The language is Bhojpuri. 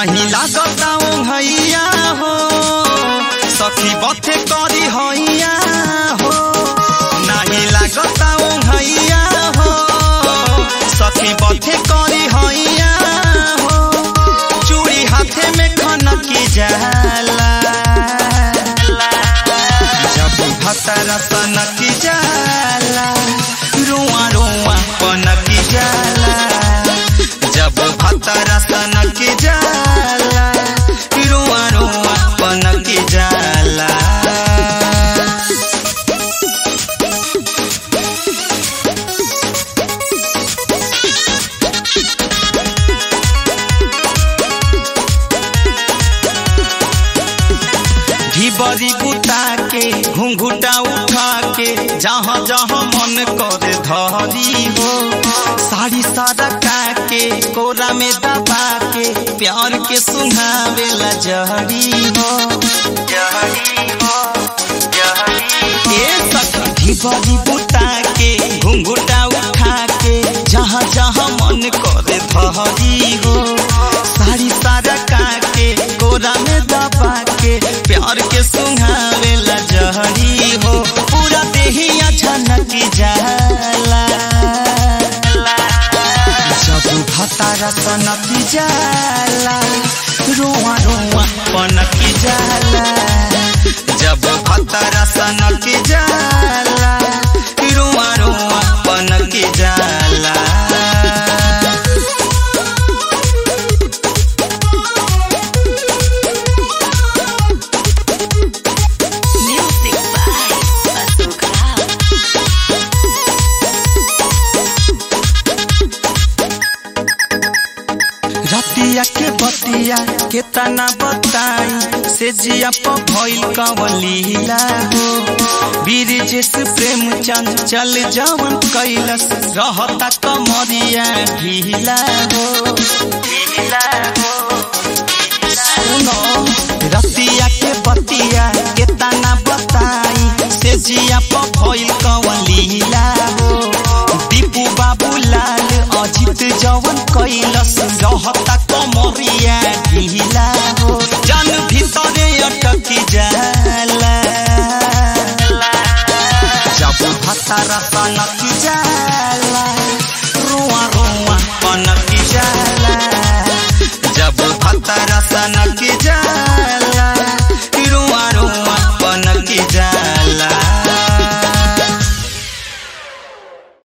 नहीं लागता हैया हो सखी बथे करी हैया हो नहीं लागता हैया हो सखी बथे करी हैया हो चूड़ी हाथे में खनकी जाला जब भतरा सनकी जाला रुआ रुआ पनकी जाला जब भतरा सनकी जाला रुआ रुआ पनकी जाला ढिबरी बुता के घुंघुटा उठा के जहाँ जहाँ मन करे धरी हो साड़ी सरका के कोरा में दबा के प्यार के सुहावेला जहरी हो जहरी हो ए सखी ढिबरी बुता के घुंघुटा उठा के जहाँ जहाँ मन करे धरी हो साड़ी सरका के कोरा में दबा के प्यार के सुहावेला जहरी हो पूरा देहिया झनकी जाला जब भतारा सनकी जाला रोआ रोआ पनकी जाला जब भतारा सनकी जाला रोआ रोआ पनकी जाला Music by Bazooka. रतिया के बतिया के तना बताई से जिया प भइल कवलीला हो वीर जिस प्रेम चंद चल जवन कैलस रहता कमरिया ढीला हो ढीला हो सुनो रतिया के बतिया के तना बताई से जिया प भइल कवलीला हो दीपू बाबू लाल अजित जवन कैलस रहता कमरिया ढीला हो जन भीतरे अटकी जाला जब भतारा सनकी जाला रुआ रुआ पनकी जाला जब भतारा सनकी जाला